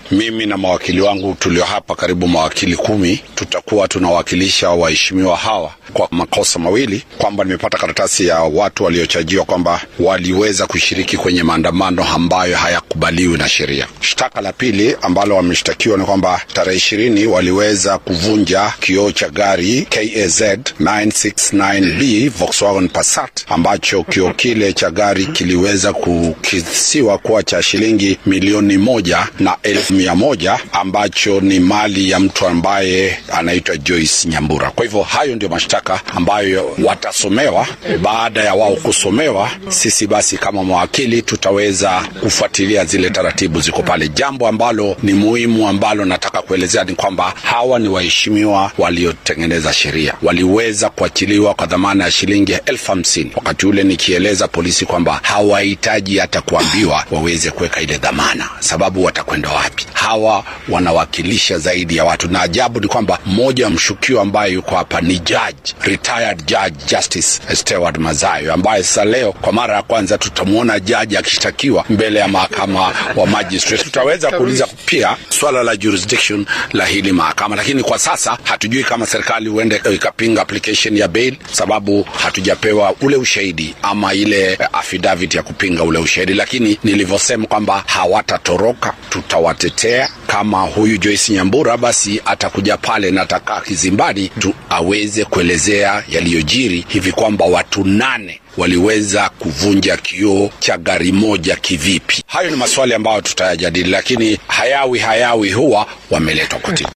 mimi na mawakili wangu tulio hapa, karibu mawakili kumi, tutakuwa tunawakilisha waheshimiwa hawa kwa makosa mawili, kwamba nimepata karatasi ya watu waliochajiwa kwamba waliweza kushiriki kwenye maandamano ambayo hayakubaliwi na sheria. Shtaka la pili ambalo wameshtakiwa ni kwamba tarehe ishirini waliweza kuvunja kioo cha gari KAZ 969B Volkswagen Passat ambacho kioo kile cha gari kiliweza kukisiwa kuwa cha shilingi milioni moja na elfu mia moja ambacho ni mali ya mtu ambaye anaitwa Joyce Nyambura. Kwa hivyo hayo ndio mashtaka ambayo watasomewa. Baada ya wao kusomewa, sisi basi kama mawakili tutaweza kufuatilia zile taratibu ziko pale. Jambo ambalo ni muhimu ambalo nataka kuelezea ni kwamba hawa ni waheshimiwa waliotengeneza sheria, waliweza kuachiliwa kwa dhamana ya shilingi elfu hamsini wakati ule nikieleza polisi kwamba hawahitaji hata kuambiwa waweze kuweka ile dhamana, sababu watakwenda wapi? Hawa wanawakilisha zaidi ya watu, na ajabu ni kwamba mmoja wa mshukiwa ambaye yuko hapa ni judge, retired judge Justice Stewart Mazayo, ambaye sasa leo kwa mara ya kwanza tutamwona jaji akishtakiwa mbele ya mahakama wa magistrate. Tutaweza kuuliza pia swala la jurisdiction la hili mahakama, lakini kwa sasa hatujui kama serikali huende ikapinga application ya bail, sababu hatujapewa ule ushahidi ama ile affidavit ya kupinga ule ushahidi, lakini nilivyosema kwamba hawatatoroka, tutawatetea. Kama huyu Joyce Nyambura basi atakuja pale na atakaa kizimbani tu aweze kuelezea yaliyojiri hivi kwamba watu nane waliweza kuvunja kioo cha gari moja kivipi. Hayo ni maswali ambayo tutayajadili, lakini hayawi hayawi huwa wameletwa kotini.